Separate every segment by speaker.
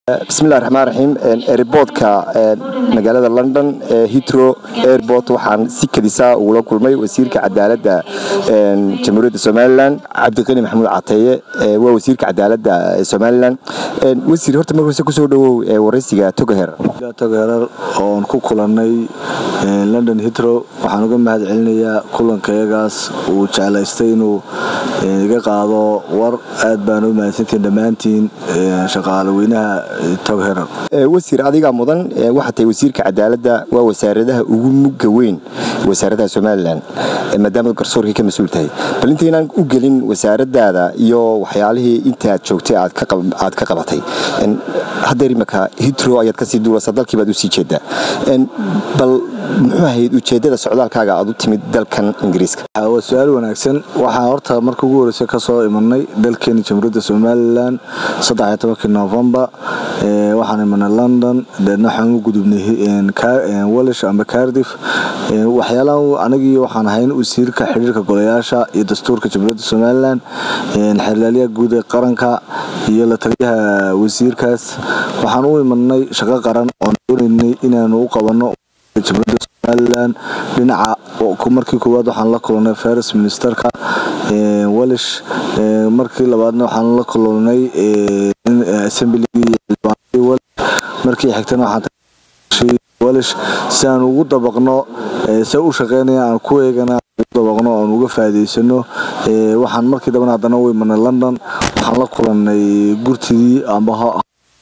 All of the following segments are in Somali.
Speaker 1: bismillahi raxmaan raxiim eriboodka magaalada london hitro airport waxaan si kadisaa ugula kulmay wasiirka cadaaladda jamhuuriyadda somalilan cabdiqani maxamuud cateeye waa wasiirka cadaaladda somalilan wasiir horta mar horse kusoo dhawow waraysiga togaher
Speaker 2: togaherer oon ku kulannay london hitro waxaan uga mahad celinayaa kulankayagaas uu jeclaystay inuu iga qaado war aad baan u mahadsantiin dhammaantiin shaqaale weynaha
Speaker 1: wasiir adigaa mudan waxaa tahay wasiirka cadaaladda waa wasaaradaha ugu mugga weyn wasaaradaha somalilan maadaama garsoorkii ka mas-uul tahay bal intaynaan u gelin wasaaradaada iyo waxyaalihii intaad joogtay aad ka qabatay hadeer imaka hitro ayaad kasii duulasa dalkii baad usii jeedaa bal muxuu ahayd ujeedada socdaalkaaga aad u timid dalkan ingiriiska
Speaker 2: waa su-aal wanaagsan waxaan horta marka ugu horeysa kasoo imanay dalkeeni jamhuuriyadda somalilan novembar waxaan imanay london deedna waxaan u gudubnay walish amba cardif waxyaalaha anagii waxaan ahayn wasiirka xidhiirka golayaasha iyo dastuurka jamhuuriyadda somalilan xeerlaaliyaha guud ee qaranka iyo la taliyaha wasiirkaas waxaan u imanay shaqo qaran oon doonaynay inaanu u qabanno jamhuuriyadda somalilan dhinaca markii koowaad waxaan la kulannay first ministerka walish markii labaadna waxaan la kulannay assembligii markii xigtana waxaan walish si aan ugu dabaqno se u shaqeynaya aan ku eegana ugu dabaqno oon uga faa'iidaysano waxaan markii dambana haddana u imanay london waxaan la kulannay gurtidii amba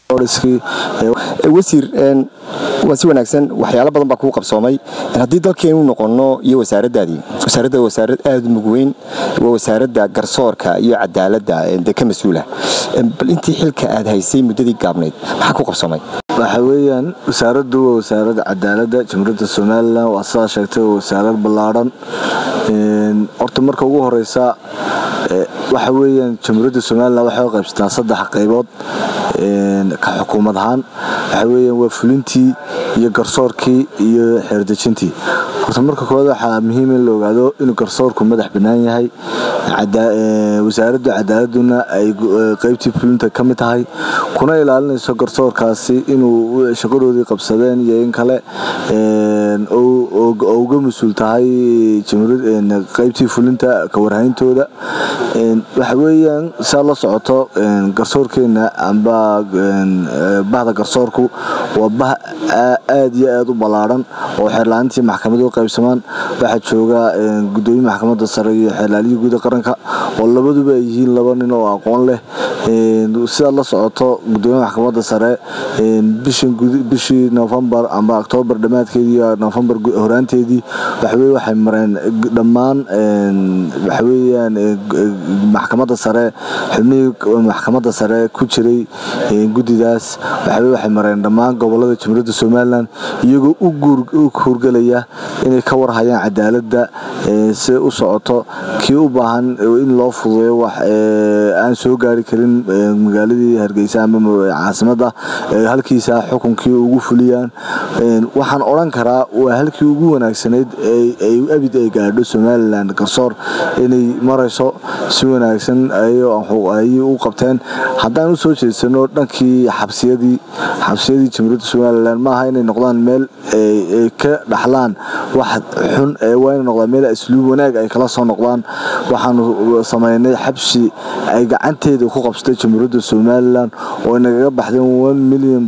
Speaker 1: wasiir waa si wanaagsan waxyaalo badan baa kuu qabsoomay haddii dalkeenu noqono iyo wasaaradaadii wasaaradda wasaarad aada u mug weyn waa wasaaradda garsoorka iyo cadaaladda dee ka mas-uula bal intii xilka aad haysay muddadii gaabnayd maxaa ku qabsoomay
Speaker 2: waxa weeyaan wasaaraddu waa wasaaradda cadaaladda jamhuuriyadda somalilan waa sidaa sheegtay waa wasaarad ballaadhan horta marka ugu horeysa waxa weeyaan jamhuuriyadda somalilan waxay u qaybsataa saddex qaybood ka xukuumad ahaan waxa weeyaan waa fulintii iyo garsoorkii iyo xeerdejintii horta marka koowaad waxaa muhiim in la ogaado inuu garsoorku madax bannaan yahay wasaaradda cadaaladuna ay qaybtii fulinta ka mid tahay kuna ilaalinayso garsoorkaasi inuu shaqadoodii qabsadeen iyo in kale oo uga mas-uul tahay qaybtii fulinta kawarhayntooda waxa weeyaan saa la socoto garsoorkeena amba bahda garsoorku waa bah aada iyo aada u ballaadhan oo xeerlaanintii maxkamada u qaybsamaan waxaa jooga gudoomiye maxkamadda sare iyo xeerlaaliyii guuda qaranka oo labaduba ay yihiin laba nin oo aqoon leh sidaad la socoto gudoomiye maxkamadda sare bishii novembar amba octoobar dhammaadkeedii iyo novembar horaanteedii waxaweye waxay mareen dhammaan waxaweyaan maxkamadda sare xubnihii maxkamadda sare ku jiray guddidaas waxaweye waxay mareen dhammaan gobolada jamhuuriyadda somalilan iyagoo u hurgelaya inay ka warhayaan cadaaladda si u socoto kii u baahan in loo fududeeyo wax aan soo gaari karin magaaladii hargeysa ama caasimadda halkiisa xukunkii ugu fuliyaan waxaan odhan karaa waa halkii ugu wanaagsanayd ay abid ay gaadho somalilan garsoor inay marayso si wanaagsan ayay u qabteen haddaan usoo jeedsano dhankii xabsiyadii xabsiyadii jamhuuriyadda somalilan maaha inay noqdaan meel ay ka dhaxlaan wax xun waa inay noqdaan meel asluub wanaag ay kala soo noqdaan waxaanu sameynay xabsi ay gacanteeda ku qabsatay jamhuuriyadda somalilan oo nagaga baxdeen million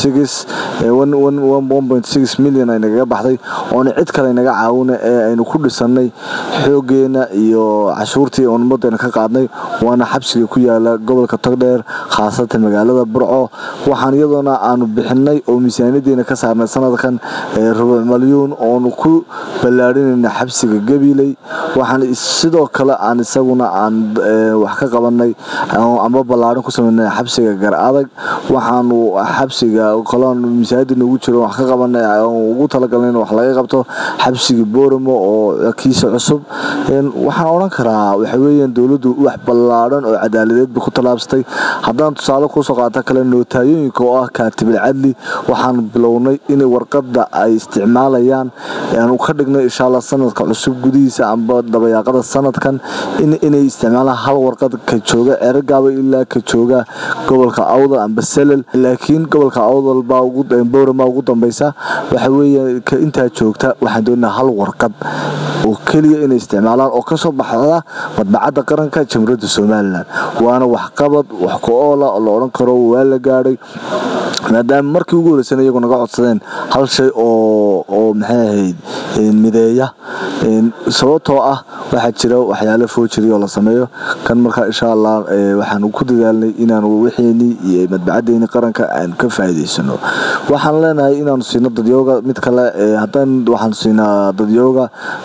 Speaker 2: milyan ay nagaga baxday oona cid kale naga caawina ee aynu ku dhisanay xoogeena iyo cashuurtii oon ummadeena ka qaadnay waana xabsiga ku yaala gobolka togdheer khaasatan magaalada burco waxaan iyadoona aanu bixinay oo miisaaniyadeena ka saarnay sanadkan rubuc malyuun oonu ku ballaadhinayna xabsiga gabiley waxaan sidoo kale aan isaguna aan wax ka qabanay amba ballaadhin ku sameynay xabsiga gar adag waxaanu xabsiga kaloon miisaaniyada noogu jiro wax ka qabanay ugu talagalnay in wax laga qabto xabsiga booramo oo kiisa cusub waxaan odhan karaa waxa weeyaan dowladdu wax ballaadhan oo cadaaladeedba ku tallaabsatay haddaan tusaale kuusoo qaata kale nootaayoyinka oo ah kaatibil cadli waxaan bilownay in warqadda ay isticmaalayaan aanu ka dhignay insha allah sanadka cusub gudihiisa amba dabayaaqada sanadkan inay isticmaalaan hal warqad ka jooga eragaaba ilaa ka jooga gobolka awdal amba selel laakiin gobolka awdal baa bowrama ugu dambeysa waxa weeye ka intaa joogta waxaan doonaa hal warqad oo keliya inay isticmaalaan oo kasoo baxda madbacadda qaranka jamhuuriyadda somalilan waana waxqabad wax ku oola oo la odhan karo waa la gaadhay maadaama markii ugu horeysana iyagu naga codsadeen hal shay oo oo maxay ahayd mideeya sababtoo ah waxaa jira waxyaalo foojiri oo la sameeyo kan markaa insha allah waxaanu ku dadaalnay inaanu wixeenii iyo madbacadeeni qaranka aan ka faa'iidaysano waxaan leenahay inaanu siino dadyooga mid kale haddaan waxaanu siinaa dadyooga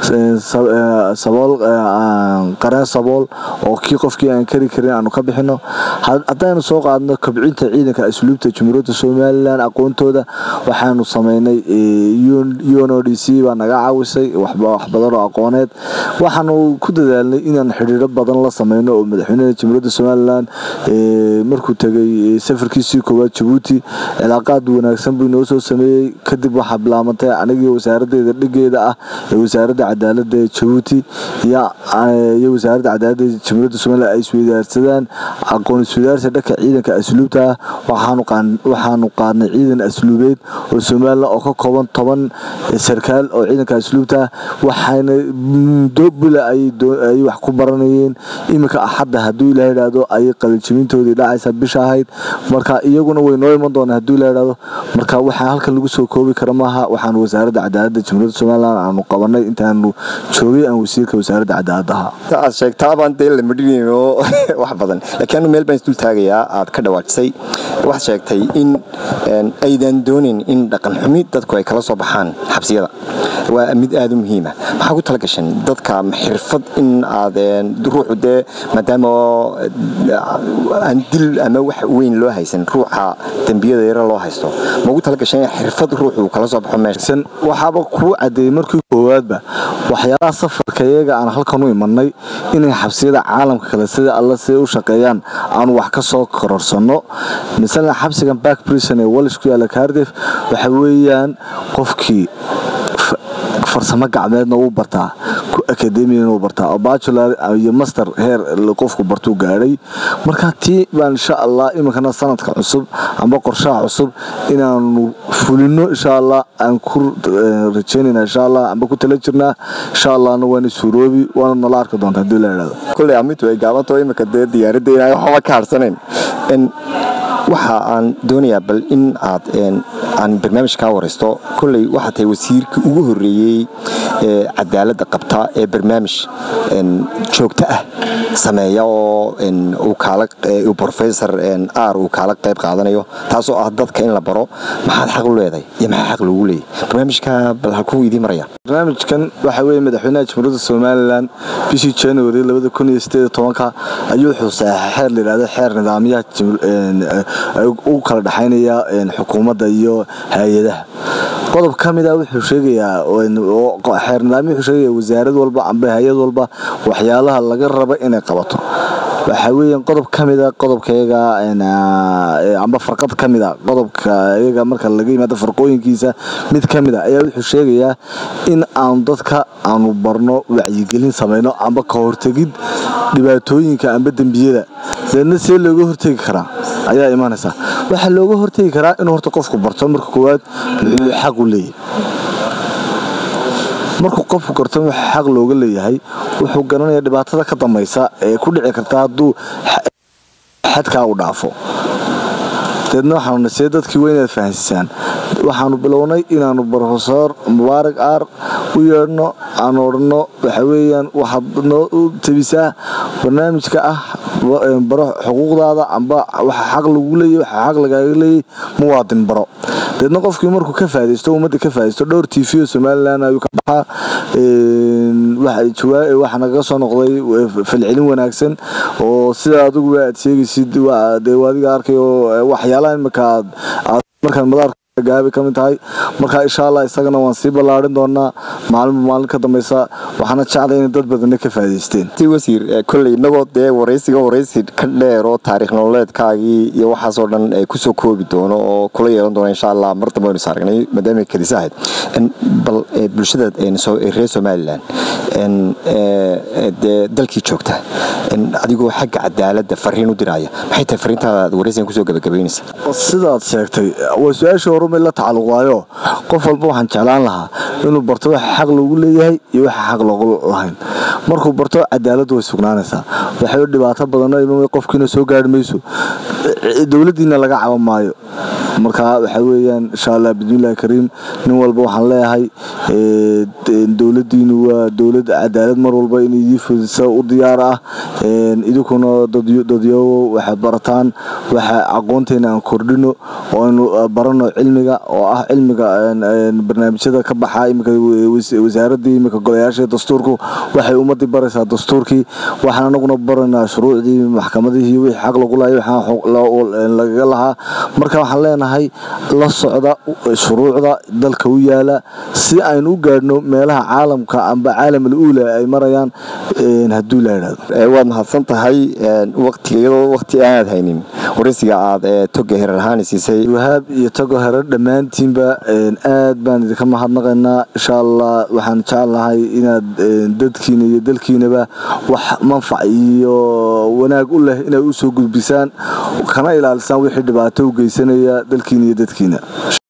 Speaker 2: sabool qareen sabool oo kii qofkii aan kari karin aanu ka bixino haddaynu soo qaadno kobcinta ciidanka asluubta jamhuuriyadda somalilan aqoontooda waxaanu sameynay uno d c baa naga caawisay wax badan oo aqooneed waxaanu ku dadaalnay inaan xidhiiro badan la sameyno oo madaxweynaha jamhuuriyadda somalilan markuu tegay safarkiisii koowaad jabuuti cilaaqaad wanaagsan buu inoo soo sameeyey kadib waxaa bilaabantay anigii wasaaradeeda dhigeeda ah ee wasaaradda cadaalada ee jabuuti iyo wasaaradda cadaalada jamhuuriyadda somalilan ay isweydaarsadaan aqoon isweydaarsi dhanka ciidanka asluubta ah waxaanu qaadnay ciidan asluubeed oo somalilan oo ka kooban toban sarkaal oo ciidanka asluubta ah waxayna muddo bula ayay wax ku baranayeen iminka axadda hadduu ilaa idhaahdo ayay qalinjibintoodii dhacaysa bisha ahayd marka iyaguna way noo iman doonaa hadduu ilaa idhaahdo marka waxaa halkan lagu soo koobi kara maaha waxaan wasaaradda cadaaladda jamhuuriyadda somalilan aanu qabanay intaanu joogay aan wasiirka wasaaradda cadaaladda ahaa
Speaker 1: aad sheegtaabaan dee la madhinayno wax badan laakiin anu meel baan isdul taagayaa aad ka dhawaajisay waxaad sheegtay in aydan doonin in dhaqan xumi dadku ay kala soo baxaan xabsiyada waa mid aada u muhiima maxaa ku tala gashan dadka xirfad in aad ruuxu dee maadaama aan dil ama wax weyn loo haysan ruuxa dembiyada yaro loo haysto ma ugu tala gashan in xirfad ruuxu kala soo baxo meesha
Speaker 2: waxaaba kuu cadeeyey markii koowaadba waxyaalaha safarka iyaga aan halkan u imanay inay xabsiyada caalamka kale sida alla siday u shaqeeyaan aanu wax ka soo kororsano masalan xabsigan back prison ee walish ku yaalla cardif waxa weeyaan qofkii farsamo gacmeedna uu bartaa akademiyana uu bartaa oo bacular iyo master heer qofku bartuu gaadhay marka tii baan insha allah iminkana sanadka cusub amba qorshaha cusub inaanu fulino insha allah aan ku rajeynayna insha allah amba ku tala jirnaa insha allahna waana suuroobi waana nala arki doonta haddii la idhahdo
Speaker 1: kulley amitu ay gaabanto iminka dee diyaaradda inaan waxba ka harsanayn waxa aan doonayaa bal in aad aan barnaamij kaa waraysto kolley waxaa tahay wasiirka ugu horeeyey ee cadaaladda qabta ee barnaamij joogto ah sameeya oo uu professor r uu kaala qayb qaadanayo taasoo ah dadka in la baro maxaad xaq u leedahay iyo maxaa xaq loogu leeyahy barnaamijka bal halkuu idiin maraya
Speaker 2: barnaamijkan waxa weeye madaxweynaha jamhuuriyadda somalilan bishii january labada kun iyo sideed tobanka ayuu wuxuu saxeexay xeer layidhahdo xeer nidaamyaha u kala dhexaynaya xukuumadda iyo hay-adaha qodob ka mid a wuxuu sheegayaa xeer nidaamya wuxuu sheegaya wasaarad walba amba hay-ad walba waxyaalaha laga raba inay qabato waxaa weeyaan qodob ka mida qodobkayaga amba farqad ka mida qodobka iyaga marka laga yimaado farqooyinkiisa mid ka mid a ayaa wuxuu sheegayaa in aanu dadka aanu barno wacyigelin samayno amba ka hortegid dhibaatooyinka amba dembiyada deedna see looga hortegi karaa ayaa imanaysa waxaa looga hortegi karaa inuu horta qofku barto marka koowaad muxuu xaq u leeyahay markuu qofku garto wuxuu xaq looga leeyahay wuxuu garanayaa dhibaatada ka dambaysa ee ku dhici karta hadduu xadkaa u dhaafo deedna waxaanu nasee dadkii waa inaad fahansiisaan waxaanu bilownay inaanu brofesor mubaarak aar u yeedhno aanu odhanno waxa weeyaan waxaad noo tabisaa barnaamijka ah baro xuquuqdaada amba waxa xaq lagu leeyay waxa xaq lagaaga leeyay muwaadin baro deedna qofkii markuu ka faadaysto ummadda ka faadaysto dhowr t v oo somalilan ayuu ka baxaa waxaa nagaga soo noqday falcelin wanaagsan oo sida adiguba aad sheegaysid dee adiga arkayo waxyaalaha imika aad markaad madaarka gaabay ka mid tahay marka insha allah isagana waan sii ballaarin doonaa maalinba maalin ka dambeysa waxaana jeclay inay dad badanna ka faa'iidaysteen
Speaker 1: si wasiir kolley innagoo dee waraysiga waraysi ka dheer oo taariikh nololeedkaagii iyo waxaasoo dhan kusoo koobi doono oo kula yeelan doono insha allah mar dambe aynu is aragnay maadaamay kadis ahayd bal bulshada reer somalilan dee dalkii joogta adigoo xagga cadaaladda fariin u diraya maxay tahay fariintaada aad waraysigan kusoo gabagabaynaysa
Speaker 2: sidaad sheegtay waa su-aashii horumay la tacalluqdaayo qof walba waxaan jeclaan lahaa inuu barto waxa xaq loogu leeyahay iyo waxa xaq loogu lahayn markuu barto cadaaladdu way sugnaanaysaa waxay dhibaato badanoo imamay qofkiina soo gaari mayso dowladdiina laga caban maayo marka waxa weeyaan insha allah bismillahi kariim nin walba waxaan leeyahay dowladdiinu waa dowlad cadaalad mar walba in idii fudisa u diyaar ah idinkuna dadyowo waxaad barataan waxa aqoonteena aan kordhino oo aynu barano cilmiga oo ah cilmiga barnaamijyada ka baxa imika wasaaradii imika golayaasha dastuurku waxay ummadii baraysaa dastuurkii waxaan anaguna baraynaa shuruucdii maxkamadihii wixii xaq lagu lahay waxaan lagaga lahaa marka waxaan leenahay la socda shuruucda dalka u yaala si aynu u gaadhno meelaha caalamka amba caalamul uula ay marayaan hadduu la yidhahdo
Speaker 1: waad mahadsan tahay waqtiga iyadoo waqti aanaad haynin waraysiga aad toga herar ahaan siisay
Speaker 2: wahaab iyo togo herar dhammaantiinba aad baan idinka mahadnaqaynaa insha allah waxaan jeclahay inaad dadkiina iyo dalkiinaba wax manfac iyo wanaag u leh inay u soo gudbisaan kana ilaalisaan wixii dhibaato u geysanaya dalkiina iyo dadkiina